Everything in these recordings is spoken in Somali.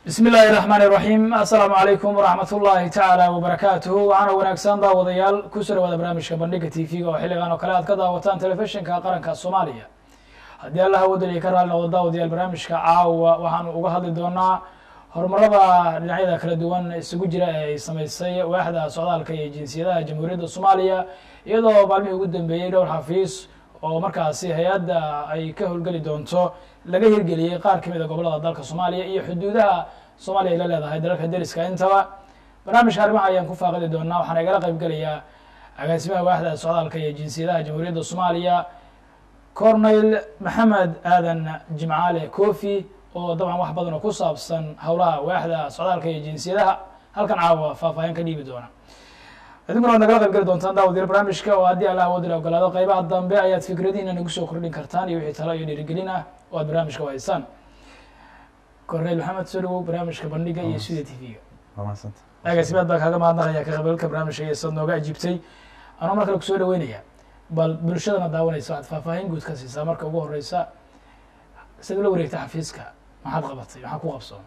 bismi illaahi raxmaani raxiim assalaamu calaykum waraxmat ullaahi tacaala wabarakaatuhu waxaana wanaagsan daawadayaal kusoo dhawaada barnaamijka bandhiga t v-ga oo xilligan oo kale aad ka daawataan telefishinka qaranka soomaaliya haddii allaha wadaliya ka raali noqdo daawadayaal barnaamijka caawa waxaanu uga hadli doonaa horumarada dhinacyada kala duwan isugu jira ee ay sameysay waaxda socdaalka iyo jinsiyadaha jamhuuriyadda soomaaliya iyadoo maalmihii ugu dambeeyey dhowr xafiis oo markaasi hay-adda ay ka howlgeli doonto laga hirgeliyey qaar ka mid a gobolada dalka soomaaliya iyo xuduudaha soomaaliya ay la leedahay dalalka deriska intaba barnaamijka arrimaha ayaan ku faaqidi doonaa waxaana igala qayb gelayaa agaasimaha waaxda socdaalka iyo jinsiyadaha jamhuuriyadda soomaaliya corneyl maxamed aadan jimcaale cofi oo dabcan wax badan oo ku saabsan howlaha waaxda socdaalka iyo jinsiyadaha halkan caawa faahfaahin ka dhiibi doona idinkuna waad nagala qayb geli doontaan daawadiyaal barnaamijka oo haddii allah wadila ogolaado qeybaha dambe ayaad fikradihiina nagu soo kordhin kartaan iyo wixii talo iyo dhiirigelin ah oo aad barnaamijka u haysaan corneyl maxamed soo dhawow barnaamijka bandhiga iyo studio t v-ga waa mahadsanta agaasimaad baa kaaga mahadnaqaya ka qaybgalka barnaamijka iyo sad nooga ajiibtay anoo mar kale kusoo dhaweynaya bal bulshadana daawanaysa waxaad faahfaahin guud ka siisaa marka ugu horeysa sad ula wareegta xafiiska maxaad qabatay maxaa ku qabsoon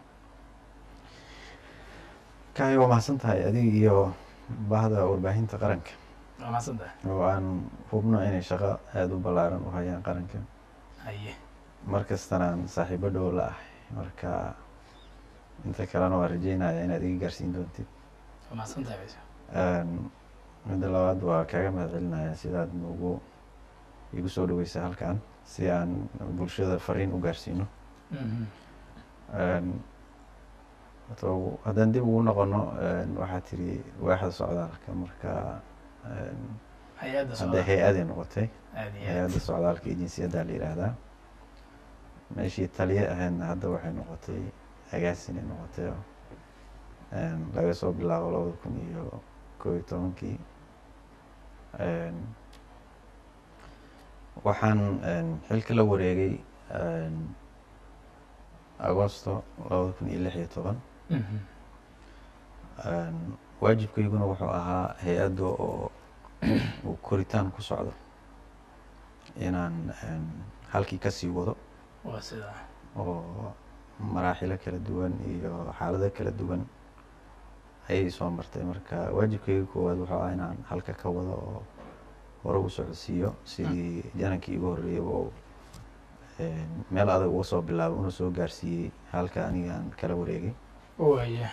kaay waa mahadsan tahay adiga iyo bahda warbaahinta qaranka waa mahadsan tahay oo aan hubno inay shaqo aada u ballaaran u hayaan qaranka haye mar kastana aan saaxiibo dhow la ahay marka inta kalena waa rajeynaya inaad iga gaarsiin doontid waa mahadsan tahay bas midda labaad waa kaaga mahad celinaya sidaad nagu igu soo dhaweysa halkan si aan bulshada fariin u gaarsiino to haddaan dib ugu noqono waxaa tiri waaxda socdaalka marka hay-adda hadda socdaal hay-aday noqotay aad iyo aad hay-adda socdaalka iyo jinsiyadda la yidhaahdaa meeshii taliye ahaydna hadda waxay noqotay agaasinay noqotay oo laga soo bilaabo labada kun iyo koob iyo tobankii waxaan xilka la wareegay agosto labada kun iyo lix iyo toban Mhm. waajibkayguna wuxuu ahaa hay-adda oo uu koritaan ku socdo inaan halkii kasii wado waa sidaa oo maraaxilo kala duwan iyo xaalado kala duwan ayay soo martay marka waajibkayga koowaad wuxuu ahaa inaan halka ka wado oo hore u socodsiiyo sidii janankii igu horreeyaba oo meel adag uga soo bilaabo una soo gaarsiiyey halka aniga aan kala wareegay waaya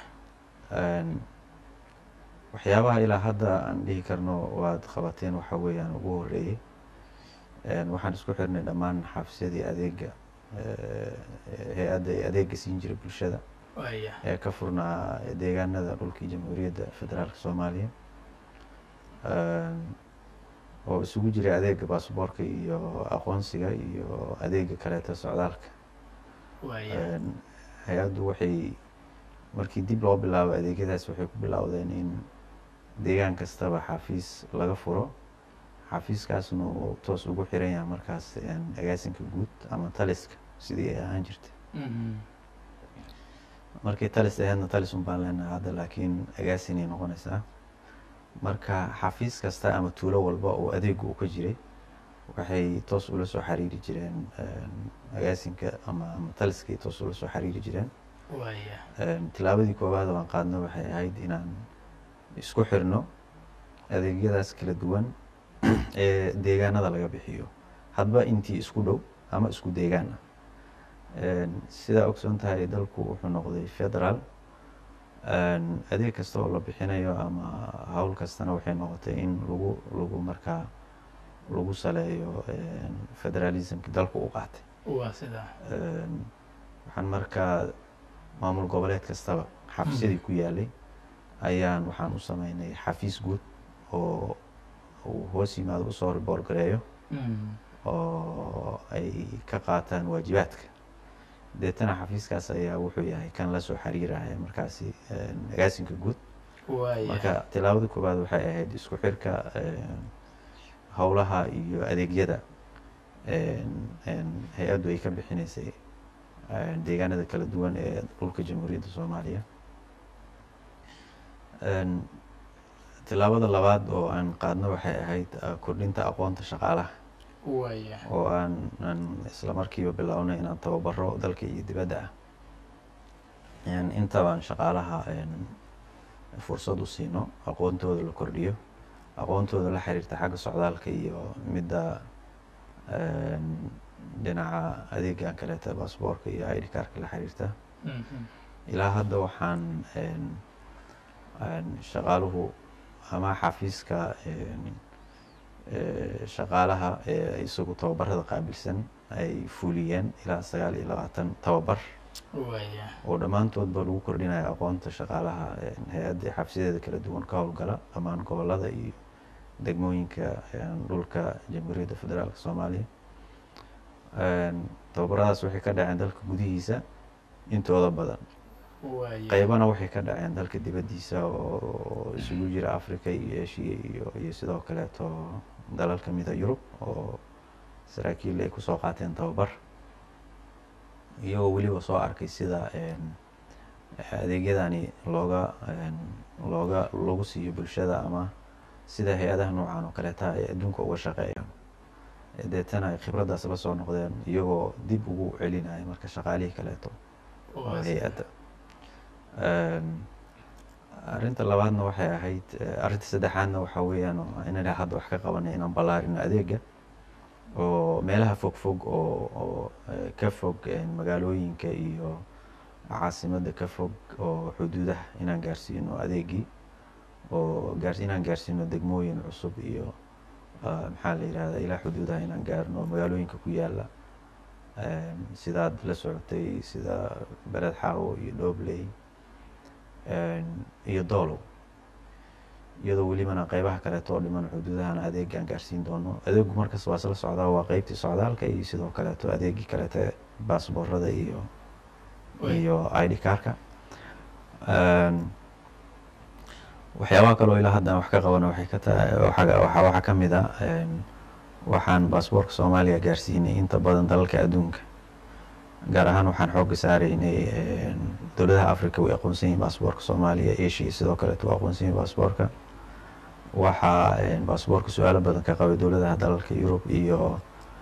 waxyaabaha ilaa hadda aan dhihi karno waad qabateen waxa weeyaan ugu horeeyey waxaan isku xirnay dhammaan xafisyadii adeega hay-adda ee adeega siin jiray bulshada waaya ee ka furnaa deegaanada dhulkii jamhuuriyadda federaalka soomaaliya oo isugu jiray adeega baasboorka iyo aqoonsiga iyo adeega kaleeta socdaalka waaya hay-addu waxay markii dib loo bilaabo adeegyadaas waxay ku bilowdeen in deegaan kastaba xafiis laga furo xafiiskaasna uu toos ugu xiran yahay markaas agaasinka guud ama taliska sidii ay ahaan jirtay Mhm. markay talis ahaydna talis un baan leenahay hadda laakiin agaasinay noqonaysaa marka xafiis kasta ama tuulo walba oo adeegu uu ka jiray waxay toos ula soo xiriiri jireen agaasinka ama ama taliskay toos ula soo xiriiri jireen waaya tilaabadii koowaad oo aan qaadno waxay ahayd inaan isku xirno adeegyadaas kala duwan ee deegaanada laga bixiyo hadba intii isku dhow ama isku deegaan ah sidaa ogsoon tahay dalku wuxuu noqday federaal adeeg kasta oo la bixinayo ama howl kastana waxay noqotay in lagu lagu markaa lagu saleeyo federalismki dalku u qaatay waa sidaa waxaan markaa maamul goboleed kastaba xafiisyadii ku yaalay ayaan waxaan u sameynay xafiis guud oo uu hoos yimaado usoo riboor gareeyo Mhm. oo ay ka qaataan waajibaadka deetana xafiiskaas ayaa wuxuu yahay kan la soo xiriiraya markaasi agaasinka guud waaya marka tilaabada koowaad waxay ahayd isku xirka howlaha iyo adeegyada hay-addu ay ka bixineysay deegaanada kala duwan ee dhulka jamhuuriyadda soomaaliya tilaabada labaad oo aan qaadno waxay ahayd kordhinta aqoonta shaqaalaha waaya oo aan aan isla markiiba bilownay inaan tababaro dalka iyo dibadda ah intabaan shaqaalaha fursad u siino aqoontooda la kordhiyo aqoontooda la xiriirta xagga socdaalka iyo midda dhinaca adeegan kaleeta baasboorka iyo id carka la xiriirta ilaa hadda waxaan shaqaaluhu ama xafiiska shaqaalaha ee isagu tababarada qaabilsan ay fuliyeen ilaa sagaal iyo labaatan tababar oo dhammaantoodba lagu kordhinayo aqoonta shaqaalaha hay-adda xafiisyadeeda kala duwan ka howlgala dhammaan gobolada iyo degmooyinka dhulka jamhuuriyadda federaalka soomaaliya tababaradaas waxay ka dhaceen dalka gudihiisa intooda badan qeybana waxay ka dhaceen dalka dibaddiisa oo isugu jira africa iyo eshiya iyo iyo sidoo kaleeto dalal kamida yurub oo saraakiil ay kusoo qaateen tababar iyagoo weliba soo arkay sida adeegyadani looga looga lagu siiyo bulshada ama sida hay-adaha noocan oo kaleeta ay adduunka uga shaqeeyaan deetana ay khibraddaas la soo noqdeen iyagoo dib ugu celinaya marka shaqaalihii kaleeto oo hay-adda arrinta labaadna waxay ahayd arrinta saddexaadna waxaa weeyaan inaan hadda wax ka qabanay inaan ballaarino adeega oo meelaha fog fog oo oo ka fog magaalooyinka iyo caasimadda ka fog oo xuduudaha inaan gaarsiino adeegii oo gaar inaan gaarsiino degmooyin cusub iyo maxaa la yihahda ilaa xuduudaha inaan gaarno magaalooyinka ku yaala sidaad la socotay sida bered xaawo iyo dhobley iyo doolow iyadoo welibana qeybaha kaleeto oo dhiman xuduudahana adeegaan gaarsiin doono adeegu markas waa isla socdaa waa qeybtii socdaalka iyo sidoo kaleeto adeegii kaleete baasboorada iyo iyo id carka waxyaabaha kaloo ilaa haddan wax ka qabana waxay ka tahay waa waxaa kamid a waxaan baasboorka soomaaliya gaarsiinay inta badan dalalka adduunka gaar ahaan waxaan xooga saaraynay dowladaha africa way aqoonsan yihin baasboorka soomaaliya asia sidoo kaleeto waa aqoonsan yihin baasboorka waxaa baasboorka su-aalo badan ka qabay dowladaha dalalka yurub iyo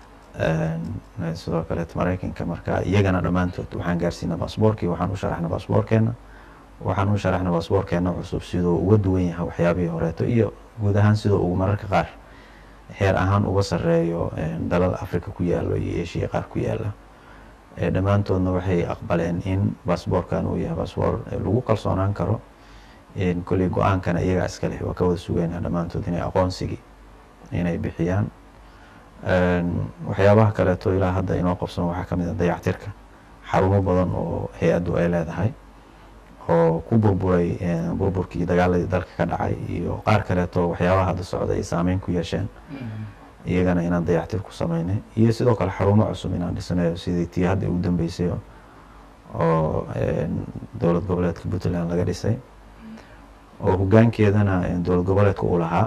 sidoo kaleeto mareykanka marka iyagana dhammaantood waxaan gaarsiina baasboorkii waxaan u sharaxna baasboorkeena waxaan u sharaxna baasboorkeena cusub siduu uga duwan yahay waxyaabihii horeeto iyo guud ahaan sidoo ugu mararka qaar heer ahaan uga sareeyo dalal africa ku yaalo iyo asia qaar ku yaala dhammaantoodna waxay aqbaleen in baasboorkan uu yahay baasboor lagu kalsoonaan karo kolley go-aankana iyagaa iska leh waa ka wada sugayna dhammaantood inay aqoonsigii inay bixiyaan waxyaabaha kaleeto ilaa hadda inoo qabsan waxaa kamid a dayactirka xarumo badan oo hay-addu ay leedahay oo ku burburay burburkii dagaaladii dalka ka dhacay iyo qaar kaleeto waxyaabaha hadda socda ay saameyn ku yeesheen iyagana inaan dayactir ku sameynay iyo sidoo kale xarumo cusub inaan dhisnayo sidii tii hadda ugu dambeysay oo dowlad goboleedka puntland laga dhisay oo hoggaankeedana dowlad goboleedka uu lahaa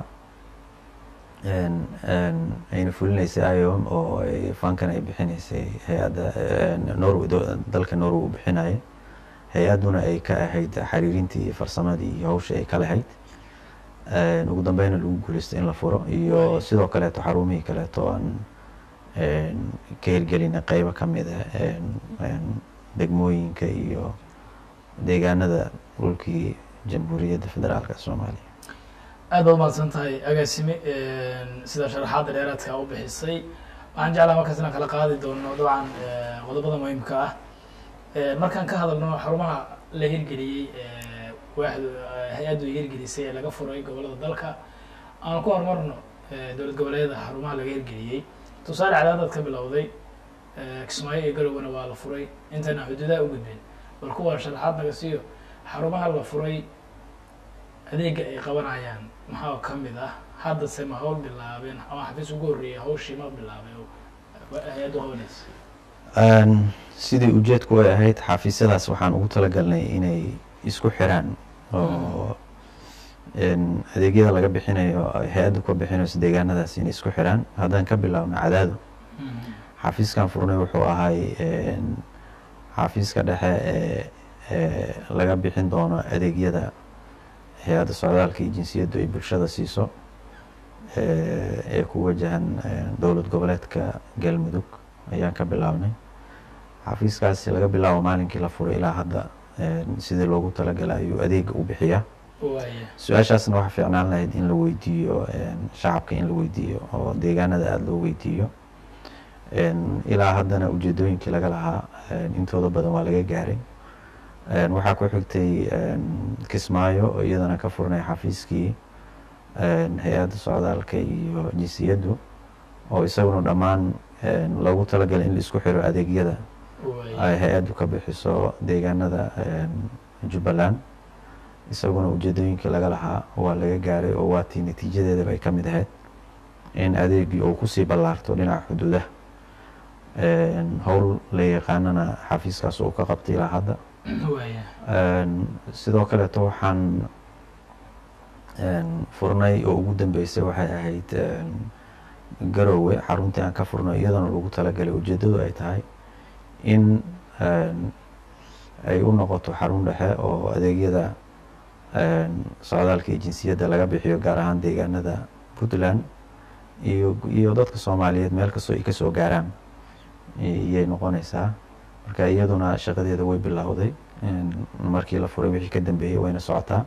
ayna fulinaysay iom oo fankan ay bixinaysay hay-adda norway dalka norway uu bixinayay hay-adduna ay ka ahayd xariirintii iyo farsamadii iyo hawshii ay ka lahayd ugu dambeyna lagu guuleystay in la furo iyo sidoo kaleeto xarumihii kaleeto aan ka hirgelinay qeybo kamid a degmooyinka iyo deegaanada dhulkii jamhuuriyadda federaalka soomaaliya aad baad umahadsan tahay agaasime sida sharaxaadda dheeraadka u bixisay waxaan jeclaa markaas inaan kala qaadi doono dabcan qodobada muhiimka ah markaan ka hadalno xarumaha la hirgeliyey waaxdu hay-addu hirgelisay ee laga furay gobolada dalka aan ku horumarno dowlad goboleedyada xarumaha laga hirgeliyey tusaale cadaadad ka bilowday kismaayo iyo galowgana waa la furay intayna xuduudaha u gudbeen bal kuwa sharaxaad naga siiyo xarumaha la furay adeega ay qabanayaan maxaa kamid ah haddase ma hawl bilaabeen ama xafiis ugu horreeyay hawshii ma bilaabay hay-addu qabanaysa sidii ujeedku ay ahayd xafiisyadaas waxaan ugu talagalnay inay isku xiraan oo adeegyada laga bixinayo hay-adda ka bixinayso deegaanadaas inay isku xiraan haddaan ka bilaabno cadaado xafiiskan furnay wuxuu ahay xafiiska dhexe ee laga bixin doono adeegyada hay-adda socdaalka iyo jinsiyaddu ay bulshada siiso ee ku wajahan dowlad goboleedka galmudug ayaan ka bilaabnay xafiiskaasi laga bilaabo maalinkii la furay ilaa hadda sidii loogu talagalay ayuu adeega u bixiyaa waaya su-aashaasna waxaa fiicnaan lahayd in la weydiiyo shacabka in la weydiiyo oo deegaanada aada loo weydiiyo ilaa haddana ujeedooyinkii laga lahaa intooda badan waa laga gaaray waxaa ku xigtay kismaayo oo iyadana ka furnay xafiiskii hay-adda socdaalka iyo jinsiyaddu oo isaguna dhammaan loogu talagalay in la isku xiro adeegyada ay hay-addu ka bixiso deegaanada jubbaland isaguna ujeedooyinkii laga lahaa waa laga gaaray oo waatii natiijadeedaba ay ka mid ahayd in adeegii uu kusii ballaarto dhinaca xuduudaha howl la yaqaanana xafiiskaas uu ka qabtay ilaa hadda waaya sidoo kaleeto waxaan furnay oo ugu dambeysay waxay ahayd garowe xaruntii aan ka furnay iyadana lagu talagalay ujeeddadu ay tahay in ay u noqoto xarun dhexe oo adeegyada socdaalka iyo jinsiyadda laga bixiyo gaar ahaan deegaanada puntland iyo iyo dadka soomaaliyeed meel kastoo ay kasoo gaaraan iyay noqonaysaa marka iyaduna shaqadeeda way bilowday markii la furay wixii ka dambeeyey wayna socotaa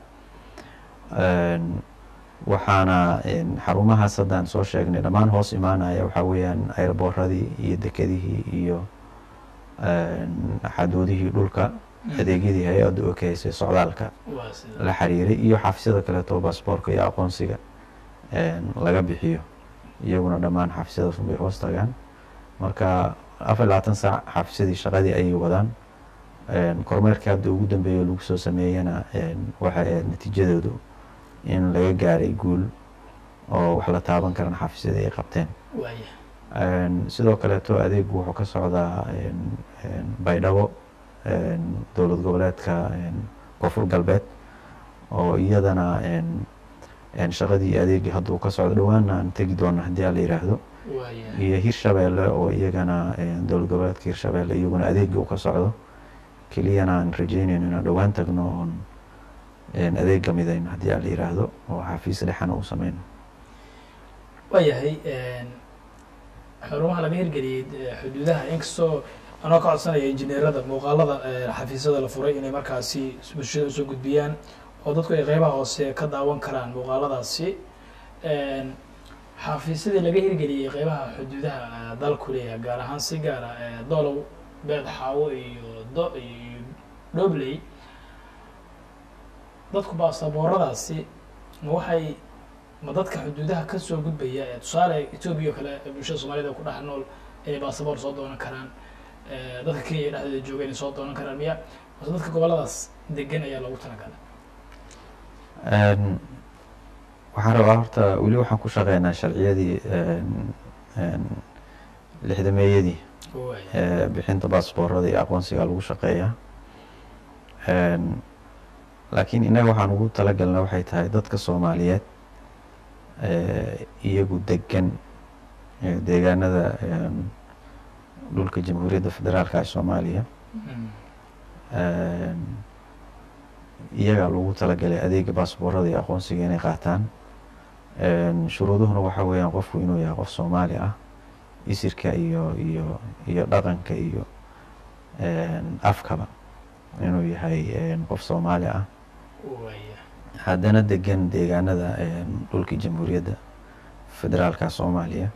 waxaana xarumahaas haddaan soo sheegnay dhammaan hoos imaanaya waxaa weeyaan airboorradii iyo dekedihii iyo xaduudihii dhulka adeegyadii hay-adda oo ka haysay socdaalka waa sida la xiriiray iyo xafisyada kaleeto baasboorka iyo aqoonsiga laga bixiyo iyaguna dhammaan xafisyadaas unbay hoos tagaan marka afar iyo labaatan saac xafisyadii shaqadii ayay wadaan kormeerkii hadda ugu dambeeya lagu soo sameeyana waxay ahayd natiijadoodu in laga gaaray guul oo wax la taaban karan xafisyadii ay qabteen waaya sidoo kaleeto adeegu wuxuu ka socdaa baydhabo dowlad goboleedka koonfur galbeed oo iyadana shaqadii adeegii hadda uu ka socdo dhowaana aan tegi doona haddii a la yiraahdo waaya iyo hirshabeelle oo iyagana dowlad goboleedka hirshabeelle iyaguna adeegii uu ka socdo keliyana aan rajeynayno inaan dhowaan tagno oon adeega midayno haddii a la yiraahdo oo xafiis dhexana uu sameyno waayahay xarumaha laga hirgeliyey xuduudaha inkastoo anoo ka codsanaya injineerada muuqaalada xafiisyada la furay inay markaasi bulshada usoo gudbiyaan oo dadku ay qeybaha hoose ka daawan karaan muuqaaladaasi xafiisyadii laga hirgeliyey qeybaha xuduudaha dalku leeyahay gaar ahaan si gaara dolow beed xaawo iyo do iyo dhobley dadku baasabooradaasi ma waxay ma dadka xuduudaha kasoo gudbaya ee tusaale etoobiya oo kale bulshada soomaaliyed ku dhex nool inay baasaboor soo doonan karaan dadka kenya dhexdeeda jooga inay soo doonan karaan miya mase dadka goboladaas degan ayaa loogu talagalay waxaan rabaa horta weli waxaan ku shaqeynaa sharciyadii lixdameeyadii waaya bixinta baasboorada iyo aqoonsiga lagu shaqeeyaa laakiin innaga waxaan ugu talagalna waxay tahay dadka soomaaliyeed iyagu degan deegaanada dhulka jamhuuriyadda federaalka ee soomaaliya iyagaa lagu talagalay adeega baasboorada iyo aqoonsiga inay qaataan shuruuduhuna waxaa weeyaan qofku inuu yahay qof soomaali ah isirka iyo iyo iyo dhaqanka iyo afkaba inuu yahay qof soomaali ah waaya haddana degan deegaanada dhulkii jamhuuriyadda federaalka soomaaliya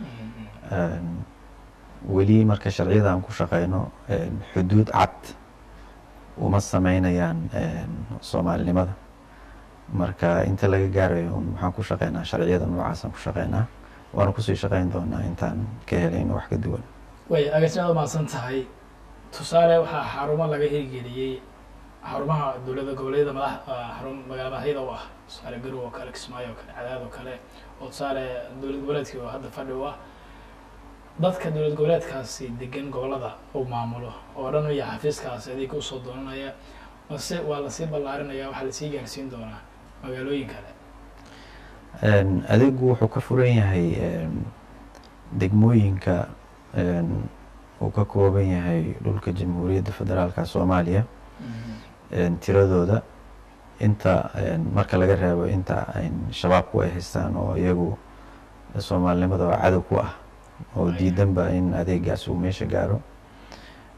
weli marka sharciyada aan ku shaqeyno xuduud cad uma sameynayaan soomaalinimada marka inta laga gaarayo un waxaan ku shaqeynaa sharciyada noocaasaan ku shaqeynaa waana kusii shaqeyn doonaa intaan ka helayno wax ka duwan waaya agaasimaad umahadsan tahay tusaale waxaa xarumo laga hirgeliyey xarumaha dowladda goboleedyada madax xarun magaala madaxyada u ah tusaale garow oo kale kismaayo oo kale cadaad oo kale oo tusaale dowlad goboleedkii oo hadda fadhi u ah dadka dowlad goboleedkaasi degan gobolada uu maamulo oo dhan iyo xafiiskaasi adeega usoo doonanaya mase waa lasii ballaarinaya waxaa lasii gaarsiin doonaa magaalooyin kale adeegu wuxuu ka furan yahay degmooyinka uu ka kooban yahay dhulka jamhuuriyadda federaalka soomaaliya tiradooda inta marka laga reebo inta shabaabku ay haystaan oo iyagu soomaalinimada oo cadow ku ah oo diidanba in adeegaas uu meesha gaaro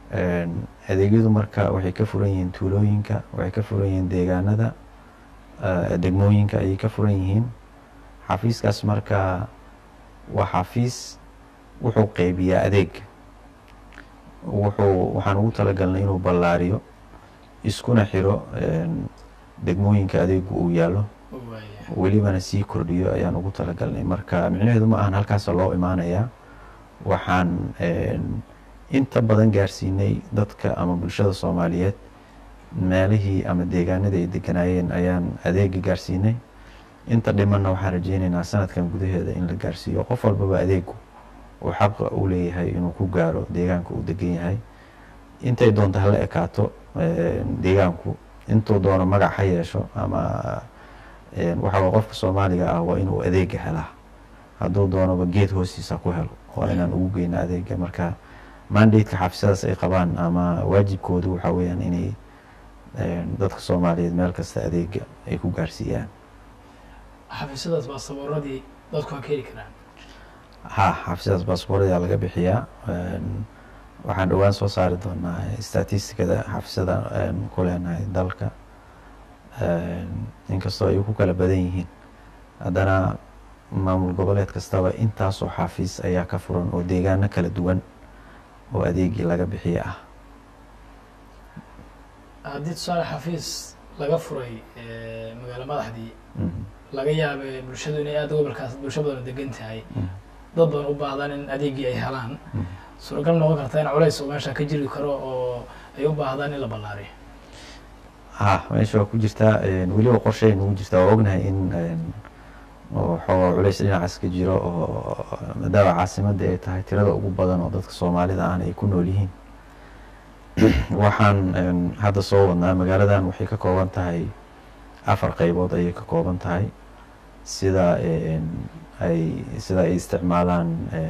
adeegyadu marka waxay ka furan yihiin tuulooyinka waxay ka furan yihiin deegaanada degmooyinka ayay ka furan yihiin xafiiskaas marka waa xafiis wuxuu qeybiyaa adeeg wuxuu waxaan ugu talagalnay inuu ballaariyo iskuna xiro degmooyinka adeegu uu yaallo welibana sii kordhiyo ayaan ugu talagalnay marka micnaheedu ma ahan halkaasa loo imaanayaa waxaan inta badan gaarsiinay dadka ama bulshada soomaaliyeed meelihii ama deegaanadii ay deganaayeen ayaan adeega gaarsiinay inta dhimanna waxaan rajeyneynaa sanadkan gudaheeda in la gaarsiiyo qof walbaba adeegu uu xaqa u leeyahay inuu ku gaaro deegaanka uu degan yahay intay doonto hala ekaato deegaanku intuu doono magac ha yeesho ama waxaa qofka soomaaliga ah waa inuu adeega helaa hadduu doonaba geed hoostiisa ku helo waa inaan ugu geyna adeega marka mandateka xafisyadaas ay qabaan ama waajibkoodu waxaa weeyaan inay dadka soomaaliyeed meel kasta adeega ay ku gaarsiiyaan xafiisyadaas baasaboorradii dadku waa ka heli karaan ha xafisyadaas baasaboorradaa laga bixiyaa waxaan dhowaan soo saari doonaa statisticada xafisyada ku leenahay dalka inkastoo ay ku kala badan yihiin haddana maamul goboleed kastaba intaasoo xafiis ayaa ka furan oo deegaano kala duwan oo adeegii laga bixiya ah haddii tusaale xafiis laga furay magaalo madaxdii laga yaaba bulshadu inay aada gobolkaas bulsho badan degan tahay dad badan u baahdaan in adeegii ay helaan suuragal noqon karta in culays oo meesha ka jiri karo oo ay u baahdaan in la ballaariyo ha meesha waa ku jirtaa weliba qorshay nagu jirtaa waa ognahay in xoogaa culays dhinacaas ka jiro oo maadaama caasimadda ay tahay tirada ugu badan oo dadka soomaalida ahna ay ku nool yihiin waxaan hadda soo wadnaa magaaladan waxay ka kooban tahay afar qeybood ayay ka kooban tahay sida ay sida ay isticmaalaan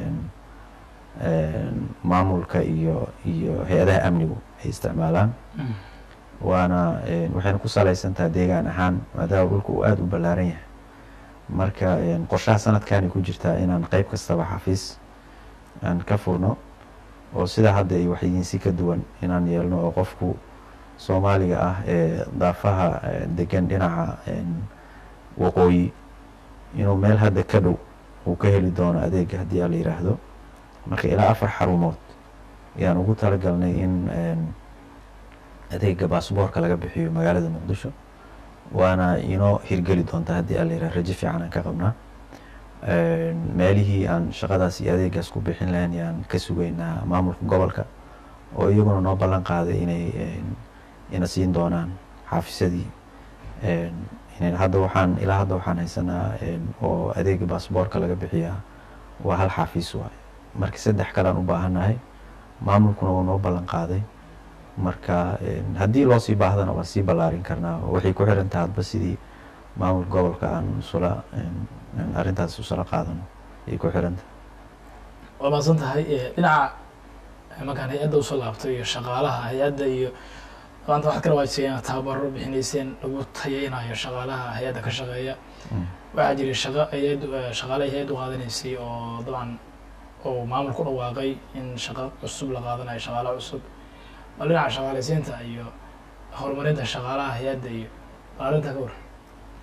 maamulka iyo iyo hay-adaha amnigu ay isticmaalaan waana waxayna ku salaysan tahay deegaan ahaan maadaama dhulka uu aada u ballaaran yahay marka qorshaha sanadkanay ku jirtaa inaan qeyb kastaba xafiis aan ka furno oo sida hadda ay waxyihiin si ka duwan inaan yeelno oo qofku soomaaliga ah ee daafaha degan dhinaca waqooyi inuu meel hadda ka dhow uu ka heli doono adeega haddii ala yiraahdo marka ilaa afar xarumood ayaan ugu talagalnay in adeega baasboorka laga bixiyo magaalada muqdisho waana inoo hirgeli doonta haddii ala yirahdo rajo fiican aan ka qabnaa meelihii aan shaqadaas iyo adeegaas ku bixin lahayn yaan ka sugeynaa maamulka gobolka oo iyaguna noo ballan qaaday inay ina siin doonaan xaafisyadii hadda waxaan ilaa hadda waxaan haysanaa oo adeega baasboorka laga bixiyaa waa hal xaafiis waay marka saddex kalean u baahannahay maamulkuna wuu noo ballan qaaday marka haddii loo sii baahdana waa sii ballaarin karnaa waxay ku xiran taha hadba sidii maamulka gobolka aan usula arrintaas usala qaadano ayay ku xiran tahay waa maadsan tahay dhinaca markaan hay-adda usoo laabtay iyo shaqaalaha hay-adda iyo maanta waxaad kala waajisayeen tababaro bixinayseen lagu tayeynayo shaqaalaha hay-adda ka shaqeeya waxaa jiray shaqa hay-addu shaqaalaha hay-addu qaadanaysay oo dabcan oo maamul ku dhawaaqay in shaqo cusub la qaadanayo shaqaalaha cusub bal dhinaca shaqaalaysiinta iyo horumarinta shaqaalaha hay-adda iyo bal arrintaa ka waran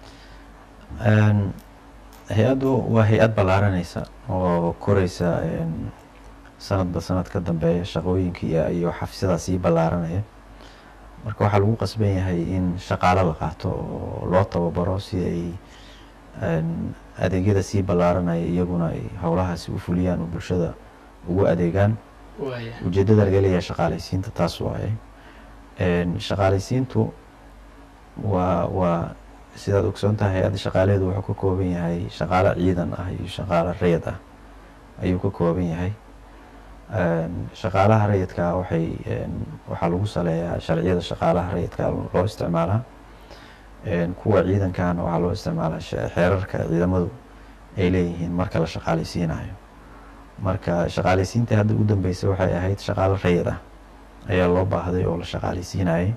hay-addu waa hay-ad ballaaranaysa oo koreysa sanadba sanad ka dambeeya shaqooyinka iyo xafisyadaas sii ballaaranaya marka waxaa lagu qasban yahay in shaqaalo la qaato oo loo tababaro si ay adeegyada sii ballaaranaya iyaguna ay howlahaasi u fuliyaan oo bulshada ugu adeegaan ujeeddada laga leeyahay shaqaalaysiinta taas waaye shaqaalaysiintu waa waa sidaad ogsoon tahay hay-adda shaqaalaheedu wuxuu ka kooban yahay shaqaalo ciidan ah iyo shaqaalo rayid ah ayuu ka kooban yahay shaqaalaha rayidkaa waxay waxaa lagu saleeyaa sharciyada shaqaalaha rayidka loo isticmaalaa kuwa ciidankana waxaa loo isticmaalaa xeerarka ciidamadu ay leeyihiin marka la shaqaalaysiinayo marka shaqaalaysiinta hadda u dambeysay waxay ahayd shaqaalo rayid ah ayaa loo baahday oo la shaqaalaysiinayay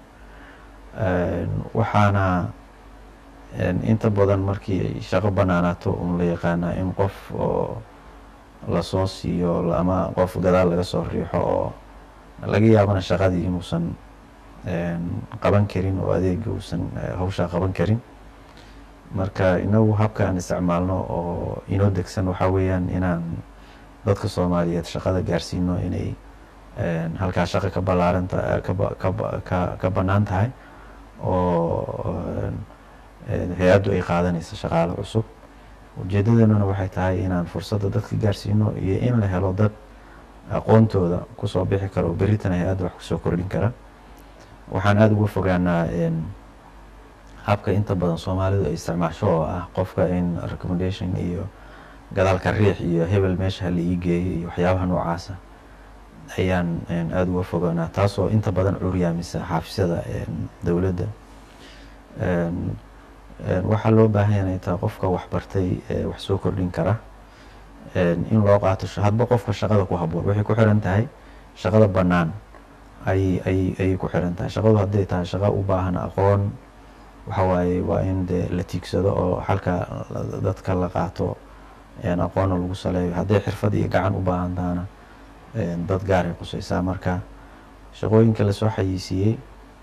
waxaana inta badan markii ay shaqo banaanaato un la yaqaanaa in qof oo lasoo siiyo ama qof gadaal laga soo riixo oo laga yaabana shaqadii inuusan qaban karin oo adeega uusan hawshaa qaban karin marka inagu habka aan isticmaalno oo inoo degsan waxaa weeyaan inaan dadka soomaaliyeed shaqada gaarsiino inay halkaa shaqo ka ballaaranta ka ka bannaan tahay oo hay-addu ay qaadanaysa shaqaale cusub ujeedadeennuna waxay tahay inaan fursadda dadka gaarsiino iyo in la helo dad aqoontooda kusoo bixi kara oo beritana hay-adda wax kusoo kordhin kara waxaan aada uga fogaanaa habka inta badan soomaalidu ay isticmaasho oo ah qofka in recommendation iyo gadaalka riix iyo hebel meesha hala ii geeyo iyo waxyaabaha noocaasa ayaan aada uga fogaanaa taasoo inta badan curyaamisa xaafisada dowladda waxaa loo baahan inay tahay qofka waxbartay wax soo kordhin kara in loo qaato hadba qofka shaqada ku haboon waxay ku xiran tahay shaqada bannaan ay ay ayay ku xiran tahay shaqadu hadday tahay shaqo u baahan aqoon waxa waaye waa in dee la tiigsado oo halka dadka la qaato aqoonna lagu saleeyo hadday xirfad iyo gacan u baahan tahana dad gaaray qusaysaa marka shaqooyinka lasoo xayiisiiyey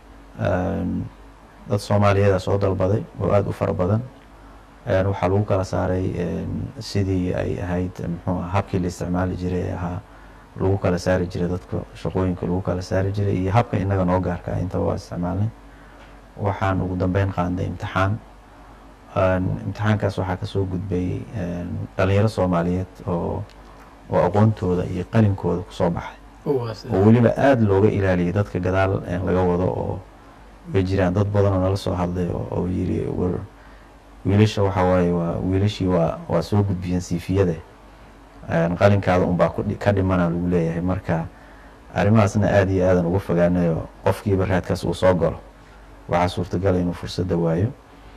dad soomaaliyeeda soo dalbaday oo aada u fara badan waxaa lagu kala saaray sidii ay ahayd muxuu ah habkii la isticmaali jiray ee ahaa lagu kala saari jiray dadka shaqooyinka lagu kala saari jiray iyo habka inaga noo gaarka ah intaba waa isticmaalnay waxaan ugu dambeyn qaanday imtixaan imtixaankaas waxaa kasoo gudbay dhalinyaro soomaaliyeed oo oo aqoontooda iyo qalinkooda kusoo baxay oo weliba aada looga ilaaliyay dadka gadaal laga wado oo way jiraan dad badan oo nala soo hadlay oo yiri war wiilasha waxa waaye waa wiilashii waa waa soo gudbiyeen siifiyada qalinkaada unbaa ka dhimana lagu leeyahay marka arrimahaasna aada iyo aadan uga fogaanayo qofkiiba raadkaas uu soo galo waxaa suurtagala inuu fursadda waayo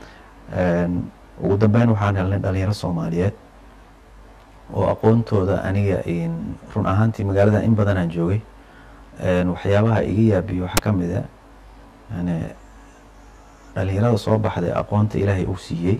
ugu dambeyn waxaan helnay dhalinyaro soomaaliyeed oo aqoontooda aniga run ahaantii magaalada in badan aan joogay waxyaabaha iga yaabiyo waxaa ka mid a yani dhalinyarada soo baxday aqoonta ilaahay uu siiyey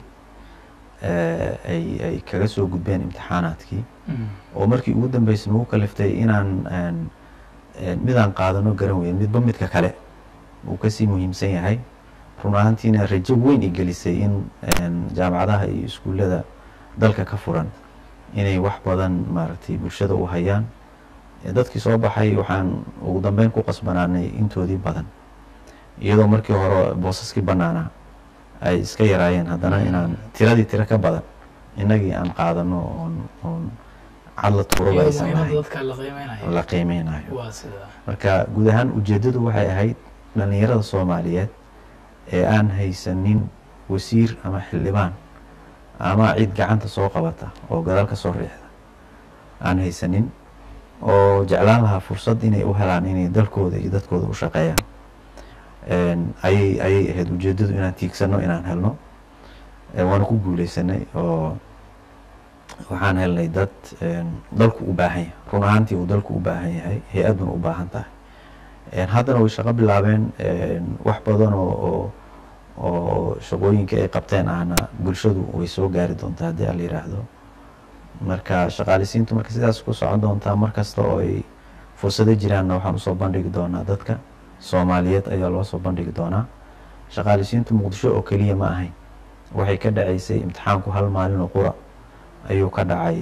ay ay kaga soo gudbeen imtixaanaadkii oo markii ugu dambeysay nagu kaliftay inaan midaan qaadano garan weyn midba midka kale uu kasii muhiimsan yahay run ahaantiina rajo weyn i gelisay in jaamacadaha iyo iskuullada dalka ka furan inay wax badan maaragtay bulshada u hayaan dadkii soo baxay waxaan ugu dambeyn ku qasbanaanay intoodii badan iyadoo markii hore boosaskii bannaanaa ay iska yaraayeen haddana inaan tiradii tiro ka badan innagii aan qaadano oon oon cadla tuuraba aysan lahayn la qiimeynayo marka guud ahaan ujeeddadu waxay ahayd dhalinyarada soomaaliyeed ee aan haysanin wasiir ama xildhibaan ama cid gacanta soo qabata oo gadaal ka soo riixda aan haysanin oo jeclaan lahaa fursad inay u helaan inay dalkooda iyo dadkooda u shaqeeyaan ayay ayay ahayd ujeeddadu inaan tiigsano inaan helno waana ku guuleysanay oo waxaan helnay dad dalku u baahan yahay run ahaantii uu dalku u baahan yahay hay-adduna u baahan tahay haddana way shaqo bilaabeen wax badan oo oo oo shaqooyinka ay qabteen ahna bulshadu way soo gaari doontaa haddii ala yiraahdo marka shaqaalisiintu marka sidaas ku socon doontaa mar kasta oo ay fursado jiraanna waxaan usoo bandhigi doonaa dadka soomaaliyeed ayaa loo soo bandhigi doonaa shaqaalisiintu muqdisho oo keliya ma ahayn waxay ka dhacaysay imtixaanku hal maalin oo qura ayuu ka dhacay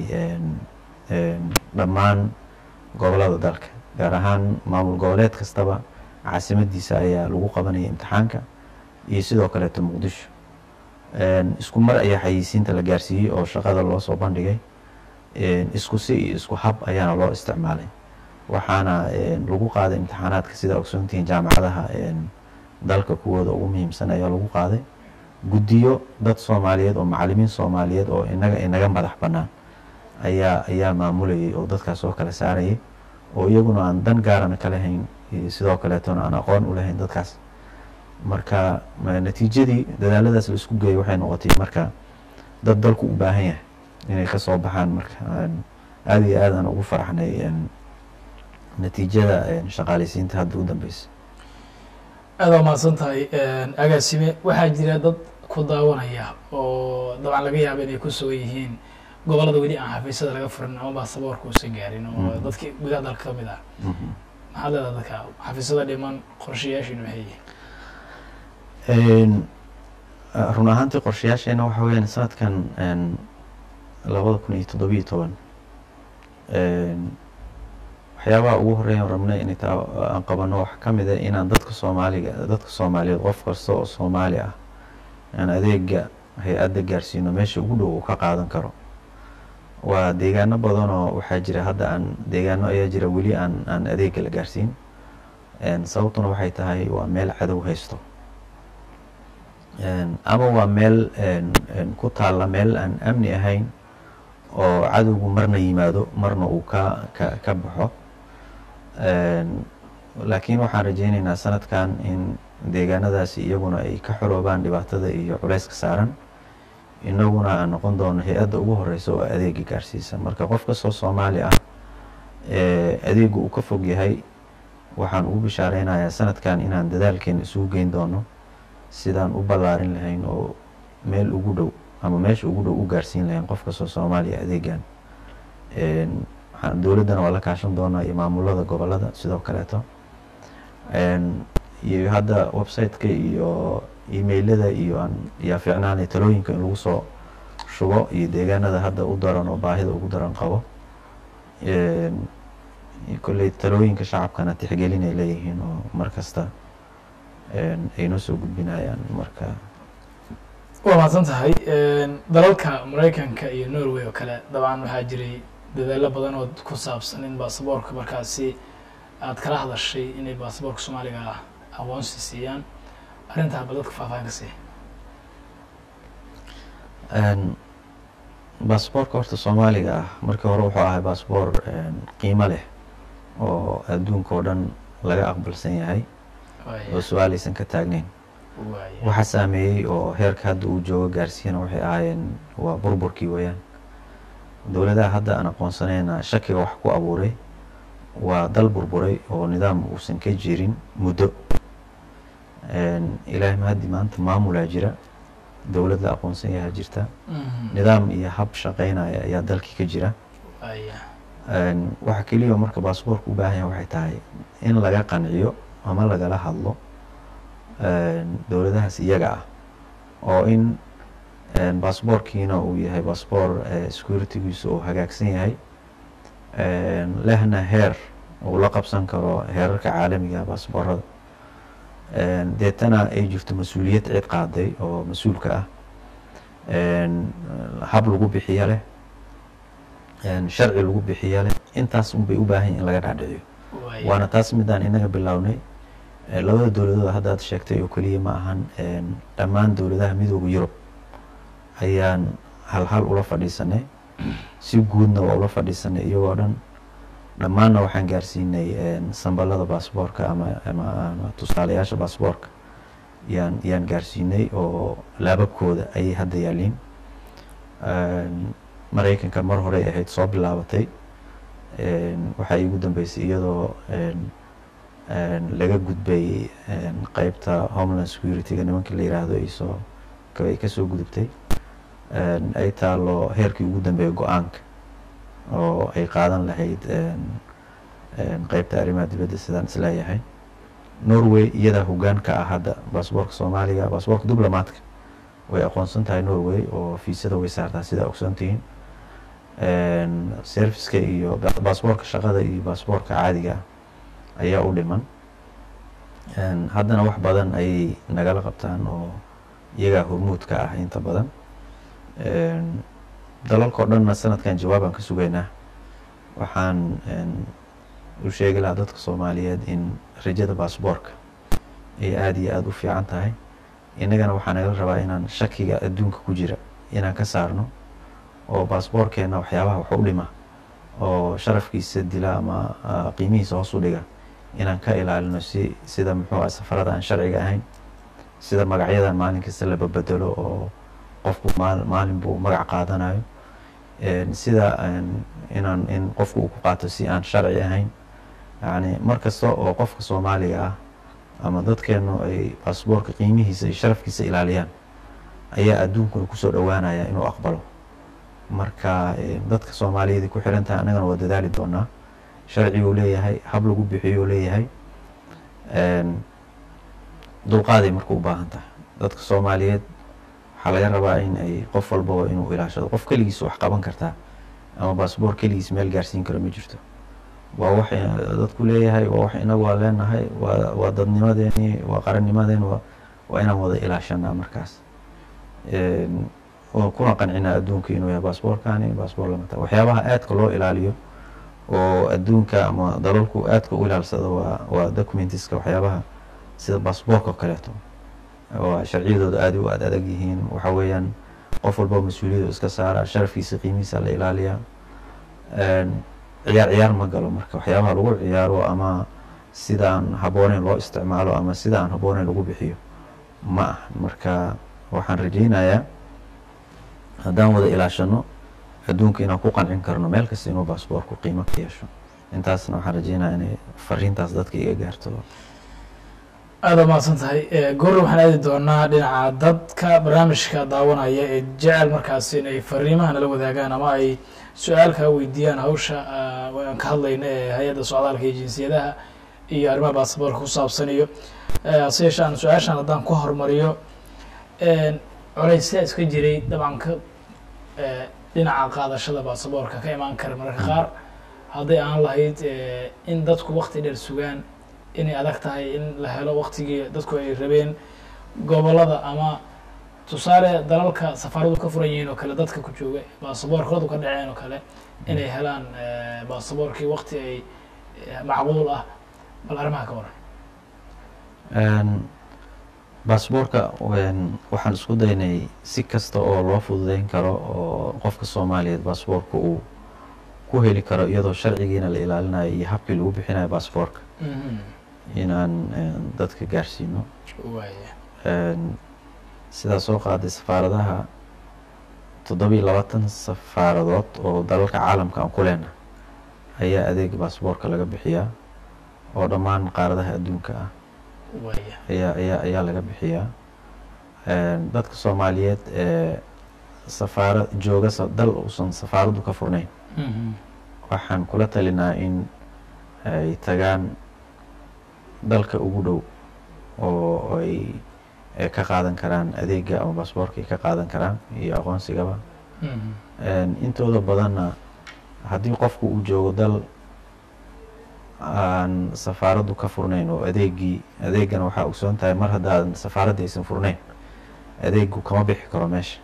dhammaan gobolada dalka gaar ahaan maamul goboleed kastaba caasimadiisa ayaa lagu qabanaya imtixaanka iyo sidoo kaleeto muqdisho isku mar ayaa xayeysiinta la gaarsiiyey oo shaqada loo soo bandhigay isku si iyo isku hab ayaana loo isticmaalay waxaana lagu qaaday imtixaanaadka sida ogsoontihiin jaamacadaha dalka kuwooda ugu muhiimsan ayaa lagu qaaday guddiyo dad soomaaliyeed oo macalimiin soomaaliyeed oo inaga inaga madax bannaan ayaa ayaa maamulayay oo dadkaas oo kala saarayay oo iyaguna aan dan gaarana ka lahayn sidoo kaleetona aan aqoon u lahayn dadkaas marka natiijadii dadaaladaas la isku geeyay waxay noqotay marka dad dalku u baahan yahay inay kasoo baxaan marka aada iyo aad aan ugu faraxnay natiijada shaqaaleysiinta hadda u dambeysa aada waa mahadsan tahay agaasime waxaa jira dad ku daawanaya oo dabcan laga yaaba inay ku sugan yihiin gobolada weli aan xafiisyada laga furin ama baasaboorka uusan gaarin oo dadkii gudaha dalka ka mid ah maxaad leedaha dadka xafiisyada dhiman qorshayaashiinu maxay yihiin Een, uh, run ahaantii qorshayaasheena waxa weyaan sanadkan een, labada kun iyo toddobiyo toban een, waxyaabaha ugu horeeya aan rabnay inay taa aan qabano waxaa ka mid ah inaan dadka soomaaliga dadka soomaaliyeed qof kasta oo soomaali ah aan adeega hay-adda gaarsiino meesha ugu dhow uu ka qaadan karo waa deegaano badan oo waxaa jira hadda aan deegaano ayaa jira weli aan aan adeega la gaarsiin Een, sababtuna waxay tahay waa meel cadow haysto Een, ama waa meel een, een, ku taalla meel aan amni ahayn oo cadowgu marna yimaado marna uu ka ka ka baxo Een, laakiin waxaan rajeyneynaa sanadkan in deegaanadaasi iyaguna ay ka xoroobaan dhibaatada iyo culayska saaran inaguna aan noqon doono hay-adda ugu horeysa oo adeega gaarsiisa marka qof kastoo soomaali ah ee adeegu uu ka fog yahay waxaan ugu bishaareynaya sanadkan inaan dadaalkeena isugu geyn doono sidaan u ballaarin lahayn oo meel ugu dhow ama meesha ugu dhow u gaarsiin lahayn qof kastoo soomaaliya adeegan Een, waxaan dowladdana waa la kaashan doonaa iyo maamulada gobolada sidoo kaleeto Een, iyo hadda website-ka iyo emailada iyo aan yaa fiicnaanay talooyinka in lagu soo shubo iyo deegaanada hadda u daran oo baahida ugu daran qabo Een, kolley talooyinka shacabkana tixgelin ay leeyihiin oo mar kasta een, ay noo soo gudbinayaan marka waa mahadsan tahay dalalka maraykanka iyo norway oo kale dabcan waxaa jiray dadaalo badan oo ku saabsan in baasaboorka markaasi aad kala hadashay inay baasaboorka soomaaliga ah aqoonsi siiyaan arrintaa ba dadka faahfaahin ka siiya Een, baasaboorka horta soomaaliga ah markii hore wuxuu ahay baasaboor een, qiimo leh oo adduunka oo dhan laga aqbalsan yahay oo su-aal aysan ka taagneyn waaya waxa saameeyey oo heerka hadda uu joogo gaarsiiyana waxay ahaayeen waa burburkii weeyaan dowladaha hadda aan aqoonsanayna shakiga wax ku abuuray waa dal burburay oo nidaam uusan ka jirin muddo Een, ilaahay mahaddi maanta maamulaa jira dowlad la aqoonsan yahaa jirta Mhm. nidaam iyo hab shaqeynaya ayaa dalkii ka jira waaya Een, waxa keliya oo marka baasaboorka u baahan yahay waxay tahay in laga qanciyo ama lagala hadlo een, dowladahaas iyaga ah oo in een, baasaboorkiina uu yahay baasaboor eh, securitygiisu uu hagaagsan yahay Een, lehna heer uu la qabsan karo heerarka caalamiga ah baasaboorada Een, deetana ay jirto mas-uuliyad cid qaaday oo mas-uulka ah Een, hab lagu bixiyo leh Een, sharci lagu bixiyo leh intaas unbay u baahan yihin in laga dhaadhiciyo waaya waana taas midaan inaga bilownay Ee, labada dowladood hadda aad sheegtay oo keliya ma ahan een, dhammaan dowladaha midooda yurub ayaan hal hal ula fadhiisanay si guudna waa ula fadhiisanay iyagoo dhan dhammaanna waxaan gaarsiinay een, sambalada baasaboorka ama ama ama tusaalayaasha baasaboorka yaan yaan gaarsiinay oo laababkooda ayay hadda yaaliin Een, maraykanka mar hore ay ahayd soo bilaabatay Een, waxaa iigu dambeysay iyadoo een, een, laga gudbay een, qeybta homeland security-ga nimanka la yiraahdo ay soo ka- ay kasoo gudubtay Een, ay taalo heerkii ugu dambeeya go-aanka oo ay qaadan lahayd een, een, qeybta arrimaha dibadda sidaan isleeyahay norway iyadaa hoggaan ka ah hadda baasaboorka soomaaliga baasaboorka diblomaadka way aqoonsan tahay norway oo fiisada way saartaa sidaa ogsoontihiin Een, serviceka iyo ba- baasaboorka shaqada iyo baasaboorka caadiga ah ayaa u dhiman Een, haddana wax badan ayay nagala qabtaan oo iyagaa hormuud ka ah inta badan Een, dalalka oo dhanna sanadkan jawaabaan ka sugaynaa waxaan een, u sheegi lahaa dadka soomaaliyeed in rajada baasaboorka ay aada iyo aada u fiican tahay innagana waxaa nagala rabaa inaan shakiga adduunka ku jira inaan ka saarno oo baasaboorkeena waxyaabaha wax u dhima oo sharafkiisa dila ama ah, qiimihiisa hoos u dhiga inaan ka ilaalino si sida muxuu ah safarada aan sharciga ahayn sida magacyadan maalin kasta la babedelo oo qofku maal- maalin buu magac qaadanayo Een, sida een, inaan in qofku uu ku qaato si aan sharci ahayn yacni mar kasta oo qofka soomaaliga ah ama dadkeenu ay baasaboorka qiimihiisa iyo sharafkiisa ilaaliyaan ayaa adduunkuna kusoo dhowaanaya inuu aqbalo marka eh, dadka soomaaliyeed ay ku xiran tahay annagana waa dadaali doonaa sharciguu leeyahay hab lagu bixiyuu leeyahay dulqaaday marka u baahan tahay dadka soomaaliyeed waxaa laga rabaa in ay qof walbaba inuu ilaashado qof keligiis wax qaban kartaa ama baasboor keligiis meel gaarsiin karo ma jirto waa wax dadku leeyahay waa wax inagu waa leenahay waa waa dadnimadeeni waa qarannimadeen waa waa inaan wada ilaashanaa markaas kuna qancinaa adduunka inuu yahay baasboorkani baasboor lamata waxyaabaha aadka loo ilaaliyo oo adduunka ama dalalku aadka u ilaalsado waa waa documentiska waxyaabaha sida baasboorka oo kaleeto oo sharciyadooda aada u aad adag yihiin waxa weeyaan qof walba mas-uuliyadu iska saara sharafkiisa qiimihiisa la ilaaliyaa ciyaar ciyaar ma galo marka waxyaabaha lagu ciyaaro ama sidaan habbooneyn loo isticmaalo ama sida aan habbooneyn lagu bixiyo ma ah marka waxaan rajeynayaa haddaan wada ilaashano adduunka inaan ku qancin karno meel kasta inuu baasboorku qiimo ka yeesho intaasna waxaan rajeynaya inay fariintaas dadka iga gaarto aada umahadsan tahay goorna waxaan aadi doonaa dhinaca dadka barnaamijka daawanaya ee jecel markaas in ay fariimaha nala wadaagaan ama ay su-aal kaa weydiiyaan hawsha aan ka hadlayna ee hay-adda socdaalka iyo jinsiyadaha iyo arrimaha baasaboorka ku saabsan iyo hase yeeshee aan su-aashan haddaan ku hormariyo colaysyaa iska jiray dabcan ka dhinaca qaadashada baasaboorka ka imaan kara mararka qaar hadday aan lahayd in dadku wakti dheer sugaan inay adag tahay in la helo waktigii dadku ay rabeen gobolada ama tusaale dalalka safaaradu ka furan yihiin oo kale dadka ku jooga baasaboorkoodu ka dhaceen oo kale inay helaan baasaboorkii wakti ay macquul ah bal arrimaha ka waran baasboorka waxaan isku daynay si kasta oo loo fududeyn karo oo qofka soomaaliyeed baasboorka uu ku heli karo iyadoo sharcigiina la ilaalinayo iyo habkii lagu bixinayo baasboorka inaan dadka gaarsiino sidaa soo qaaday safaaradaha toddobiiyo labaatan safaaradood oo dalalka caalamka aan ku leenahay ayaa adeega baasboorka laga bixiyaa oo dhammaan qaaradaha adduunka ah ayaa ayaa ayaa laga bixiyaa dadka soomaaliyeed ee safaara jooga dal uusan safaaraddu ka furnayn waxaan kula talinaa in ay tagaan dalka ugu dhow oo ay ka qaadan karaan adeega ama baasboorka ay ka qaadan karaan iyo aqoonsigaba intooda badanna haddii qofku uu joogo dal aan safaaraddu ka furnayn oo adeegii adeegana waxaa ogsoon tahay mar haddaadan safaaradda aysan furnayn adeegu kama bixi karo meesha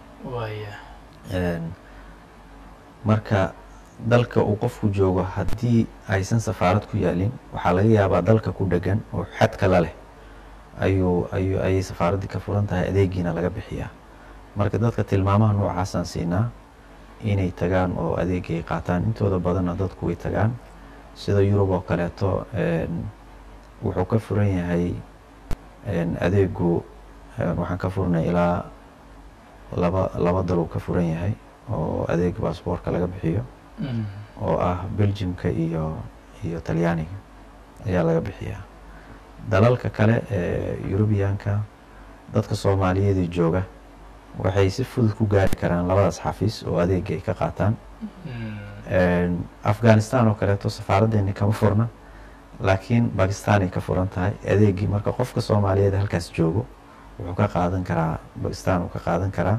marka dalka uu qofku joogo haddii aysan safaarad ku yaalin waxaa laga yaabaa dalka ku dhegan oo xad kala leh ayuu ayu ayay safaaraddii ka furan tahay adeegiina laga bixiyaa marka dadka tilmaamaha noocaasaan siinaa inay tagaan oo adeegay qaataan intooda badanna dadku way tagaan sida yurub oo kaleeto wuxuu ka furan yahay adeegu waxaan ka furnay ilaa laba laba dal uu ka furan yahay oo adeega baasboorka laga bixiyo oo ah belgiumka iyo iyo talyaaniga ayaa laga bixiyaa dalalka kale ee yurubiyaanka dadka soomaaliyeedii jooga waxay si fudud ku gaari karaan labadaas xafiis oo adeega ay ka qaataan afghanistan oo kaleeto safaaraddeeni kama furna laakiin bakistan ay ka furan tahay adeegii marka qofka soomaaliyeed halkaas joogo wuxuu ka qaadan karaa bakistan uu ka qaadan karaa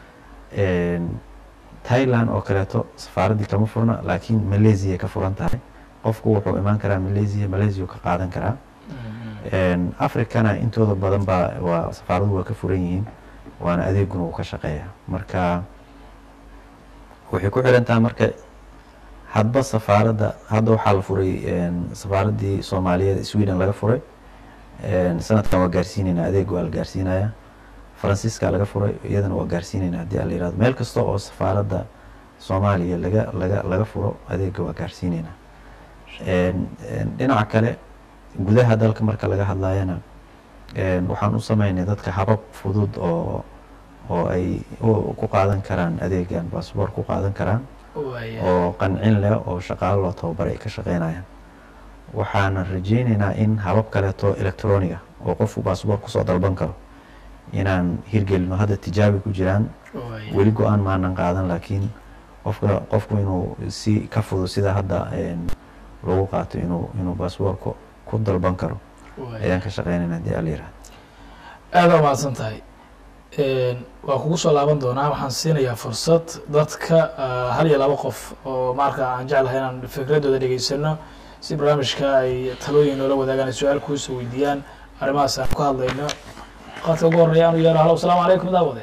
thailand oo kaleeto safaaraddii kama furna laakiin malaysia ay ka furan tahay qofku wuxuu imaan karaa malaysia malaysia uu ka qaadan karaa africana intooda badan baa waa safaaradu waa ka furan yihiin waana adeeguna uu ka shaqeeya marka waxay ku xiran tahay marka hadba safaaradda hadda waxaa la furay safaaraddii soomaaliyeed sweden laga furay sanadkan waa gaarsiinayna adeeg waa la gaarsiinaya faransiiska laga furay iyadana waa gaarsiinayna haddii a la yirahdo meel kasta oo safaaradda soomaaliya laga laga laga furo adeega waa gaarsiinayna dhinaca kale gudaha dalka marka laga hadlayana waxaan u sameynay dadka habab fudud oo oo ay ku qaadan karaan adeegan baasboor ku qaadan karaan oo qancin leh oo shaqaalo loo tababaray ay ka shaqeynayaan waxaana rajeyneynaa in habab kaleeto electroniga oo qofku baasboor kusoo dalban karo inaan hirgelino hadda tijaabi ku jiraan weli go-aan maanan qaadan laakiin qofka qofku inuu si ka fudud sida hadda lagu qaato inuu inuu baasboorka ku dalban karo ayaan ka shaqeynayna hadii ala yihahdo aada umahadsan tahay waa kugu soo laaban doonaa waxaan siinayaa fursad dadka hal iyo laba qof oo marka aan jeclahay inaan fikradooda dhegeysano si barnaamijka ay talooyin noola wadaagaan ay su-aal kuusoo weydiiyaan arrimahaas aan ku hadlayno qadka ugu horreeya anu yeero halo asalaamu calaykum daawade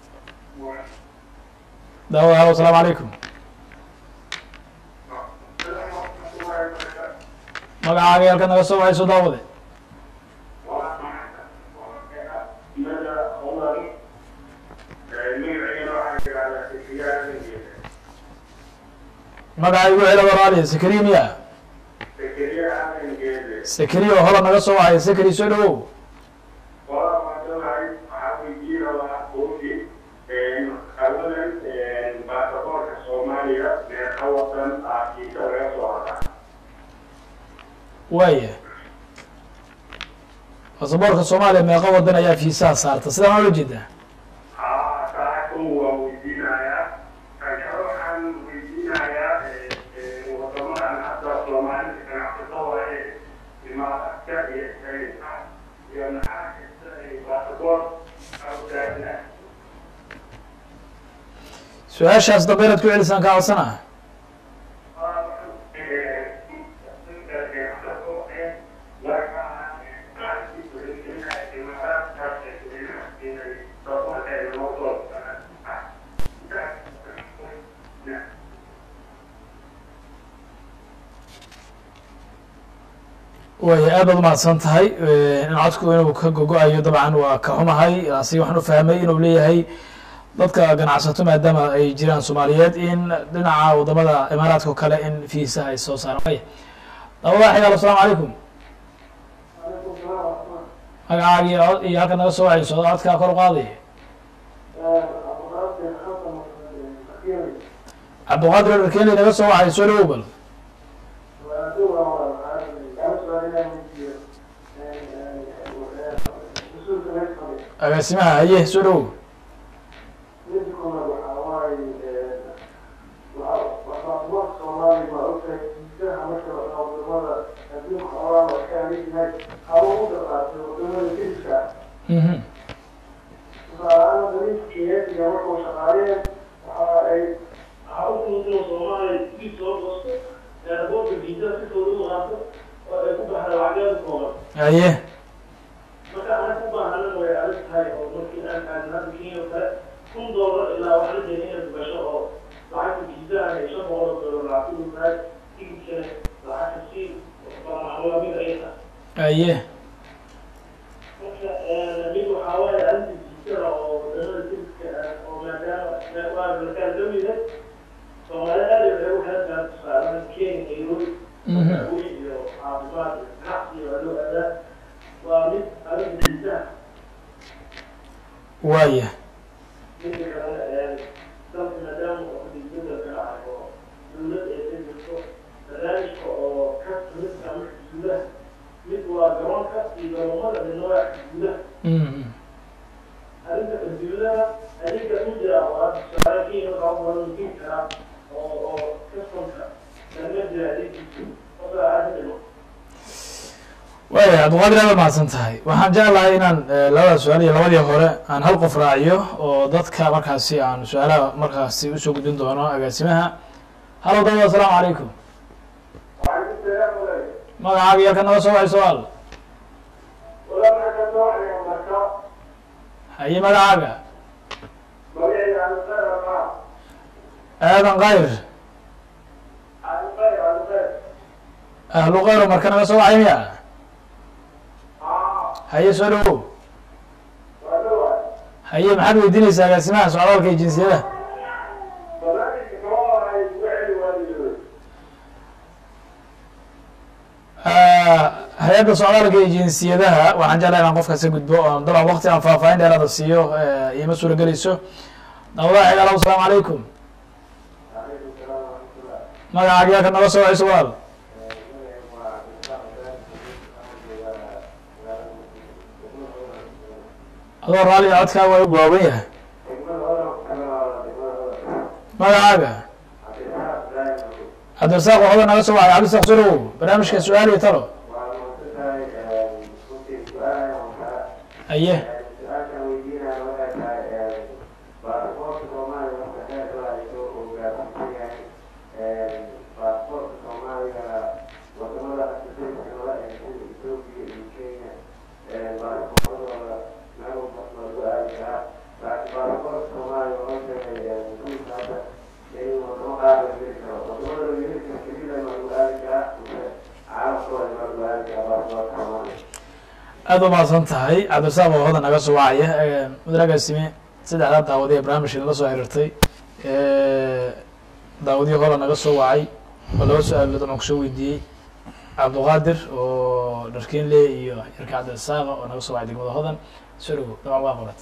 daawade halo asalaamu calaykum magacaaga halka naga soo wacayso daawade magaca igu celo waraaliya sakariya miya sakariya oo hola naga soo wacay sakari soo dhawow waaya basaboorka soomaaliya meeqa wadan ayaa fiisaha saarta sidaan waa la jeedaa su-aashaas dambe inaad ku celisaan ka codsana waaya aad baad umahadsan tahay in codku inuu ka gogo-ayo dabcan waa ka xumahay asi waxaan u fahmay inuu leeyahay dadka ganacsato maadaama ay jiraan soomaaliyeed in dhinaca wadamada imaaraadka o kale in fiisaha ay soo saaraan waya daawada xigaal asalaamu calaykum magacaagi iyo halka naga soo wacayso codkaa kor u qaadaya cabdiqaadir erkenley naga soo wacay soo dhawow bal agaasimaha haye soo dhawow mhm haye haye mhm waaya mhm waaya cabdiqaadir aad mahadsan tahay waxaan jeclahay inaan labada su-aal iyo labadii hore aan hal qof raaciyo oo dadka markaasi aan su-aalaha markaasi usoo gudbin doono agaasimaha halo dawad asalaamu calaykum magacaaga iyo halka naga soo wacay su-aal haye magacaaga aadan kayr ahlu kayro marka naga soo wacay miya haye soo dhawow haye maxaad weydiinaysaa agaasimaha socdaalka iyo jinsiyadaha hay-adda socdaalka iyo jinsiyadaha waxaan jeclahay inaan qofkaas ka gudbo oo dabcan wakti aan faahfaahin dheeraada siiyo iima suura gelayso dawadaha xigaal asalaamu calaykum magacaaga yaa ka naga soo wacayso walaal adoo raaliya codkaa waa u gaaban yahay magacaaga cabdirasaaq waxooda naga soo wacay cabdirasaaq soo dhawow barnaamijka su-aal iyo talo aye aada u mahadsan tahay cabdirasaaq waxooda naga soo wacaya mudragaasime saddexdaa daawadi ee barnaamijka nala soo xiriirtay daawadihii hore naga soo wacay oo laba su-aalood aan kusoo weydiiyey cabduqaadir oo dharkenle iyo yarka cabdirasaaqa oo naga soo wacay degmada hodan soo dhawow dabcan waa qorat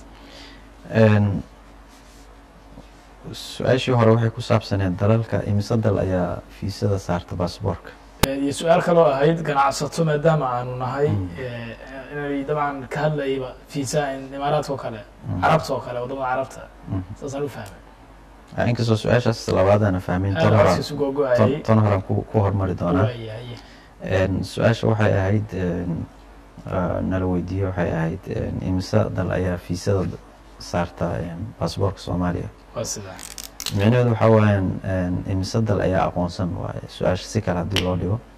su-aashii hore waxay ku saabsaneed dalalka imise dal ayaa fiisada saarta baasboorka iyo su-aal kaloo ahayd ganacsato maadaama aanu nahay inay dabcan ka hadlayba fiisa imaaraadka oo kale carabta oo kale wadamada carabta saasaan u fahmay inkastoo su-aashaas labaadana fahmin tan horan aasiisu googo-ayay tan horan ku ku hormari doonaa waayaye su-aasha waxay ahayd nala weydiiyey waxay ahayd imise dal ayaa fiisada saarta baasboorka soomaaliya waa sidaa micnaheedu waxaa waayaan imise dal ayaa aqoonsan waaye su-aasha si kale haddii loo dhigo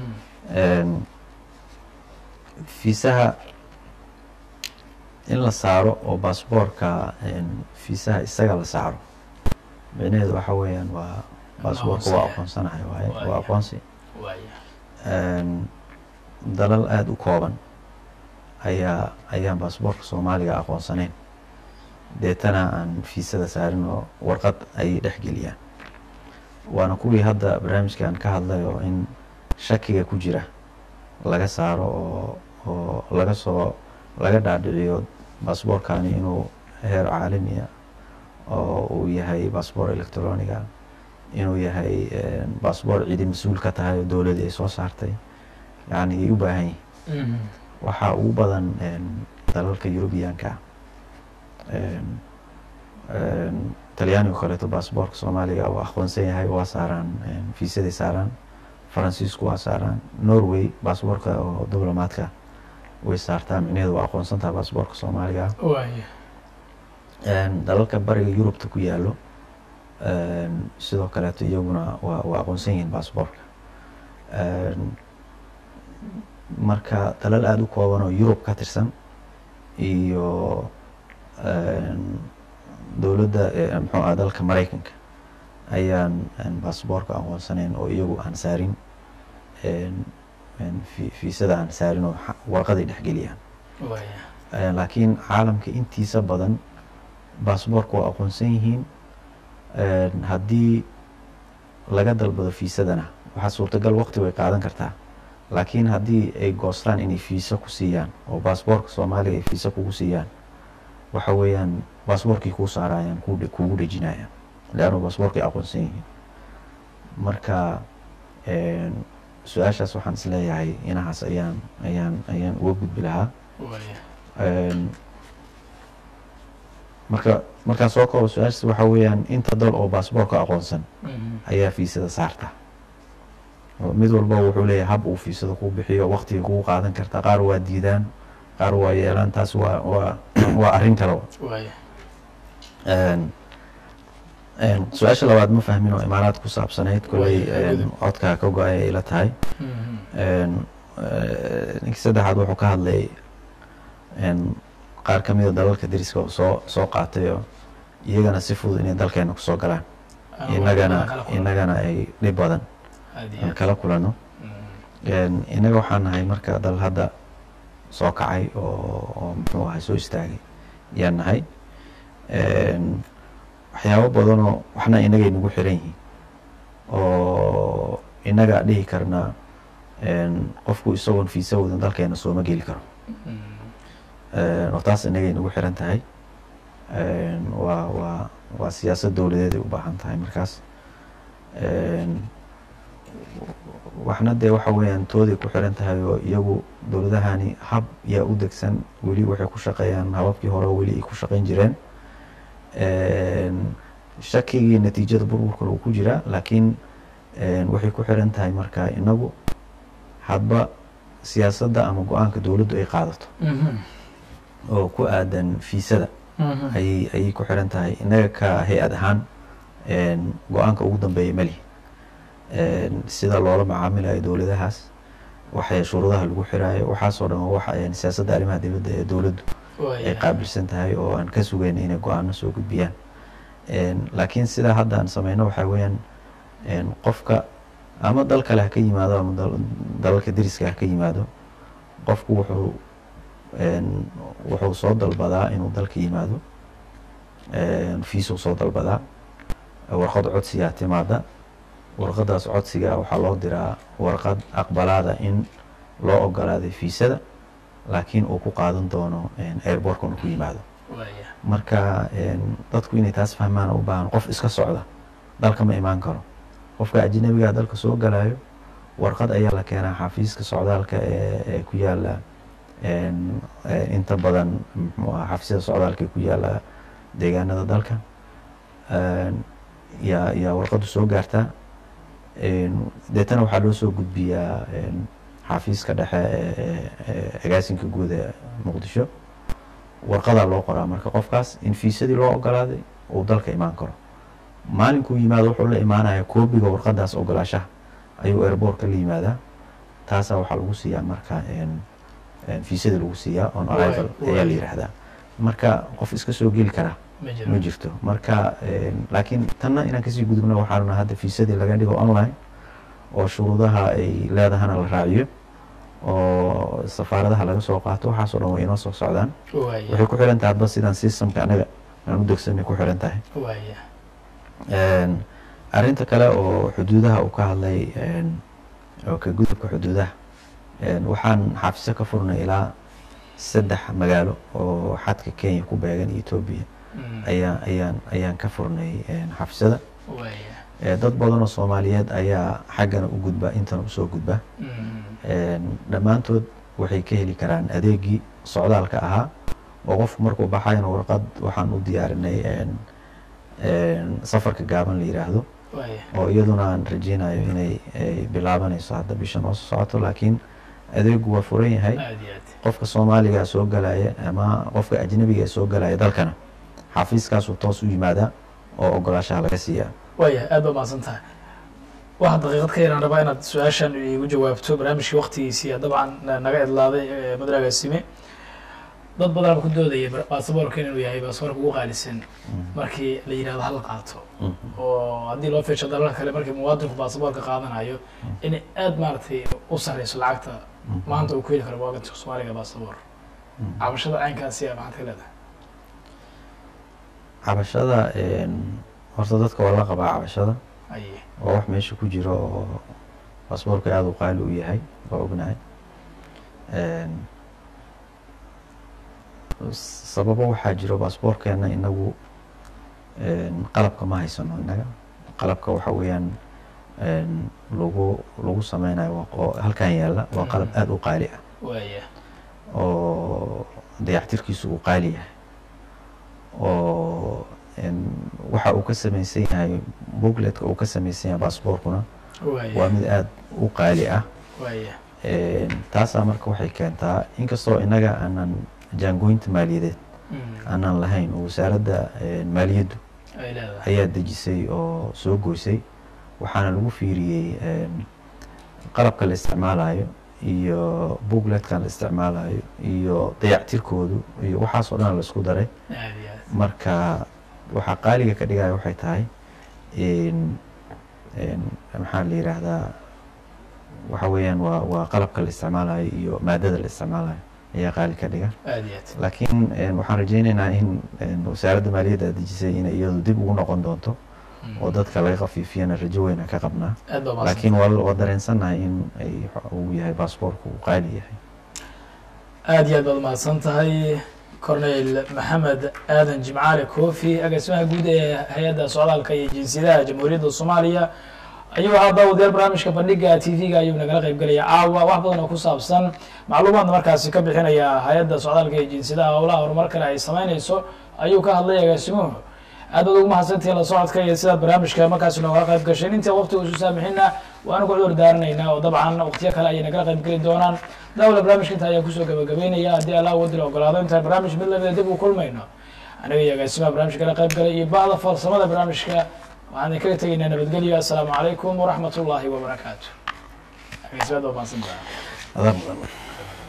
fiisaha in la saaro oo baasboorka fiisaha isaga la saaro micnaheedu waxa weeyaan waa baasboorka waa aqoonsanahay waaye waa aqoonsi waaya dalal aada u kooban ayaa ayaan baasboorka soomaaliga aqoonsanayn deetana aan fiisada saarin oo warqad ayay dhexgeliyaan waana kuwii hadda barnaamijkan ka hadlay oo in shakiga ku jira laga saaro oo oo laga soo laga dhaadhiciyo baasboorkani inuu heer caalamiya oo uu yahay baasboor electroniga inuu yahay baasboor cidi mas-uul ka tahay oo dowladii ay soo saartay yani ay u baahan yihin waxaa ugu badan dalalka eurubiyanka talyaaniga kaleeto baasboorka soomaaliga waa aqoonsan yahay waa saaraan fiisaday saaraan faransiisku waa saaraan norway baasboorka oo diblomaadka way saartaa micnaheedu waa aqoonsan tahay baasboorka soomaaliga waaya dalalka bariga yurubta ku yaalo sidoo kaleeto iyaguna waa waa aqoonsan yihiin baasboorka marka dalal aada u kooban oo yurub ka tirsan iyo dowladda muxuu ah dalka maraykanka ayaan baasboorka aqoonsanayn oo iyagu aan saarin fiisada aan saarin oo warqaday dhexgeliyaan waaya laakiin caalamka intiisa badan baasboorka waa aqoonsan yihiin haddii laga dalbado fiisadana waxaa suurtagal waqti way qaadan kartaa laakiin haddii ay goostaan inay fiisa ku siiyaan oo baasboorka soomaaliga ay fiisa kugu siiyaan waxa weeyaan baasboorkii kuu saarayaan kugu dhejinayaan leannu baasboorkay aqoonsan yihiin marka su-aashaas waxaan is leeyahay inahaas ayaan ayaan ayaan uga gudbi lahaa waaya marka markaan soo koobo su-aashaas waxaa weeyaan inta dal oo baasboorka aqoonsan ayaa fiisada saarta mid walba wuxuu leeyahay hab uu fiisada kuu bixiyo waqtiga kugu qaadan karta qaar waa diidaan qaar waa yeelaan taas waa waa waa arrin kale waaya su-aasha labaad ma fahmin oo imaaraad ku saabsanayd koley codkaa ka go-ay ay la tahay ninkii saddexaad wuxuu ka hadlay qaar ka mida dalalka dariska oo soo soo qaatay oo iyagana si fudud inay dalkeena kusoo galaan inagana inagana ay dhib badan aan kala kulano inaga waxaan nahay marka dal hadda soo kacay oo oo muxuu ahay soo istaagay ayaan nahay waxyaabo badanoo waxna inagay nagu xiran yihiin oo inaga dhihi karna qofku isagoon fiisa wadan dalkeena sooma geli karo oo taas inagay nagu xiran tahay waa waa waa siyaasad dowladeed ay u baahan tahay markaas waxna dee waxa weeyaan tooday ku xiran tahay oo iyagu dowladahani hab yaa u degsan weli waxay ku shaqeeyaan hababkii hore weli ay ku shaqeyn jireen shakigii natiijada burburka lagu ku jiraa laakiin waxay ku xiran tahay marka inagu hadba siyaasadda ama go-aanka dowladdu ay qaadato oo ku aadan fiisada ayay ayay ku xiran tahay innaga ka hay-ad ahaan go-aanka ugu dambeeya malihi sida loola macaamilayo dowladahaas waxay shuruudaha lagu xiraayo waxaasoo dhan waa wax siyaasadda arrimaha dibadda ee dowladdu ay qaabilsan tahay oo aan ka sugayna inay go-aano soo gudbiyaan laakiin sidaa hadda aan sameyno waxaa weeyaan qofka ama dal kale ha ka yimaado ama dalalka deriska ha ka yimaado qofku wuxuu wuxuu soo dalbadaa inuu dalka yimaado fiisuu soo dalbadaa warqad codsigaa timaada warqadaas codsiga waxaa loo diraa warqad aqbalaada in loo ogolaaday fiisada laakiin uu ku qaadan doono airbortka inu ku yimaado marka dadku inay taas fahmaan u baahan qof iska socda dalka ma imaan karo qofka ajnabigaa dalka soo galayo warqad ayaa la keenaa xafiiska socdaalka ee ku yaala inta badan mxuu aha xafiisyada socdaalka ee ku yaala deegaanada dalka yaa yaa warqaddu soo gaartaa deetana waxaa loo soo gudbiyaa xafiiska dhexe ee agaasinka guud ee muqdisho warqadaa loo qoraa marka qofkaas in fiisadii loo ogolaaday uu dalka imaan karo maalinkuu yimaado wuxuu la imaanaya koobiga warqadaas ogolaashaha ayuu airbortka la yimaadaa taasaa waxaa lagu siiyaa marka fiisadii lagu siiyaa on arrival ayaa la yidhaahdaa marka qof iska soo geli karaa ma jirto marka laakiin tanna inaan kasii gudubno waxaanuna hadda fiisadii laga dhigo online oo shuruudaha ay leedahana la raaciyo oo safaaradaha laga soo qaato waxaasoo dhan way inoo soo socdaan waxay ku xiran tahay hadba sidaan systemka anaga aan u degsanay ku xiran tahay arrinta kale oo xuduudaha uu ka hadlay oo ka gudubka xuduudaha waxaan xafiso ka furnay ilaa saddex magaalo oo xadka kenya ku beegan etoobiya ayaa ayaan ayaan ka furnay xafisada dad badan oo soomaaliyeed ayaa xaggana u gudba intana usoo gudba dhammaantood waxay ka heli karaan adeegii socdaalka ahaa oo qofku markuu baxayna warqad waxaan u diyaarinay safarka gaaban la yiraahdo oo iyaduna aan rajeynayo inay bilaabanayso hadda bisha noo soo socoto laakiin adeegu waa furan yahay qofka soomaaliga soo galaya ama qofka ajnabiga ee soo galaya dalkana xafiiskaasuu toos u yimaadaa oo ogolaashaha laga siiyaa waaya aad baa mahadsan tahay waxaa daqiiqad ka yaraan rabaa inaad su-aashan igu jawaabto barnaamijkii waktigiisii dabcan naga idlaaday madragasime dad badanaba ku doodaya baasaboorkan inuu yahay baasaboorka ugu qaalisan markii la yidhahdo hala qaato oo haddii loo fiirsho dalalka kale markii muwaadinku baasaboorka qaadanayo inay aad maaragtay u sareyso lacagta maanta uu ku heli karo muwaadinka soomaaliga baasaboor cabashada caynkaasi a maxaad ka leedahay cabashada horta dadka waa la qabaa cabashada aye waa wax meesha ku jiro oo baasaboorka aada u qaali u yahay waa ognahay sababo waxaa jiro baasaboorkeena inagu qalabka ma haysano inaga qalabka waxa weeyaan lagu lagu sameynayo oo halkan yaalla waa qalab aada u qaali ah waaya oo dayactirkiisu uu qaali yahay oo waxa uu ka samaysan yahay bookletka uu ka samaysan yahay baasaboorkuna waa waaya mid aada u qaali ah waaya taasaa marka waxay keentaa inkastoo inaga aanan jaangoynta maaliyadeed aanan lahayn oo wasaaradda maaliyaddu ay leedahay ayaa dejisay oo soo goysay waxaana lagu fiiriyey qalabka la isticmaalayo iyo bookletkan la isticmaalayo iyo dayactirkoodu iyo waxaasoo dhan la isku daray aad iyo aad marka waxaa qaaliga ka dhigaya waxay tahay maxaa la yidhaahdaa waxa weeyaan waa waa qalabka la isticmaalayo iyo maadada la isticmaalayo ayaa qaali ka dhiga aad iyo aad laakiin waxaan rajeyneynaa in wasaaradda maaliyadda dejisay inay iyadu dib ugu noqon doonto oo dadka laga khafiifiyana rajo weyn aan ka qabnaa aad baa mahadsan laakiin waa waa dareensannahay in ay uu yahay baasaboorku uu qaali yahay aad iyo aad baad mahadsan tahay cornel maxamed aadan jimcaale kofi agaasimaha guud ee hay-adda socdaalka iyo jinsiyadaha jamhuuriyadda soomaaliya ayuu ahaa daawadayaal barnaamijka bandhiga t v-ga ayuu nagala qayb gelaya caawa wax badan oo ku saabsan macluumaadna markaasi ka bixinaya hay-adda socdaalka iyo jinsiyadaha howlaha horumar kale ay sameyneyso ayuu ka hadlay agaasimuhu aad baad ugu mahadsantihiin la socodka iyo sidaad barnaamijka markaasi nooga qayb gasheen intii waqtiga isu saamixina waanu ku cudur daaranaynaa oo dabcan waqtiyo kale ayay nagala qayb geli doonaan daawada barnaamijka inta ayaan kusoo gabagabeynaya haddii allah wadil ogolaado intaan barnaamij mid lamida dib u kulmayno aniga iyo agaasimaha barnaamijka kala qayb galay iyo bahda farsamada barnaamijka waxaan idin kaga tegaynaa nabadgelyo assalaamu calaykum waraxmat ullaahi wabarakaatu agaasimaad waa mahadsantaha adaa mudan